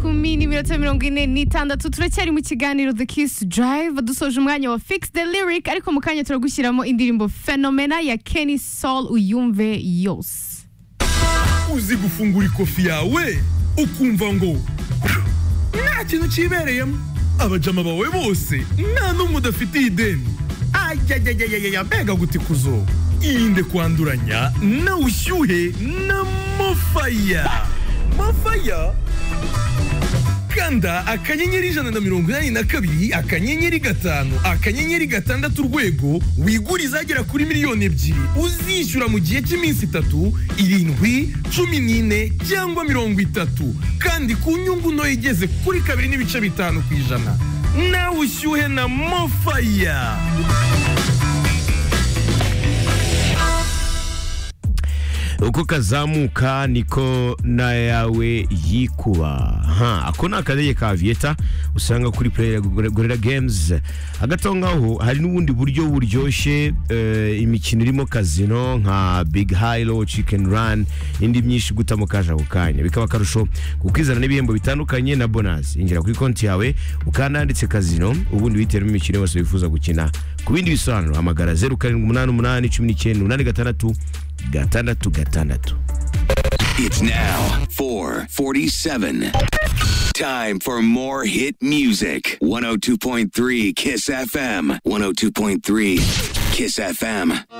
kumi n'iminota mirongo ine n'itandatu turacyari mu kiganiro the kiss drive dusoje umwanya wa fix the lyric ariko mu kanya turagushyiramo indirimbo fenomena ya kenny sol uyumve yose uzi gufungura ikofi yawe ukumva ngo nta kintu kibereyemo abajama bawe bose nta n'umwe udafitiye ideni ayayayayaya mbega gutikuzo irinde kwanduranya na ushyuhe na mofaya mofaya kanda akanyenyeri ijana na mirongo inani na kabiri akanyenyeri gatanu akanyenyeri gatandatu urwego wigure izagera kuri miliyoni ebyiri uzishyura mu gihe cy'iminsi itatu irindwi cumi n'ine cyangwa mirongo itatu kandi ku nyungu ntoya igeze kuri kabiri n'ibice bitanu ku ijana nawe ushyuhe na mofaya uko kazamuka niko n'ayawe yikuba ha ako ni akadege ka viyeta usanga kuri pureyira gorera gemuzi hagati aho ngaho hari n'ubundi buryo buryoshye eh, imikino irimo kazino nka big hayiro cikeni rani n'indi myinshi gutamo kaje ako kanya bikaba akarusho kuko izana n'ibihembo bitandukanye na bonasi injira kuri konti yawe ukanda handitse kazino ubundi wihitiramo imikino yose wifuza gukina ku bindi bisobanuro hamagara zeru karindwi umunani umunani cumi n'icyenda umunani gatandatu gatandatu gatandatu It's now 447. Time for more hit music. 102.3 Kiss FM. 102.3 Kiss FM.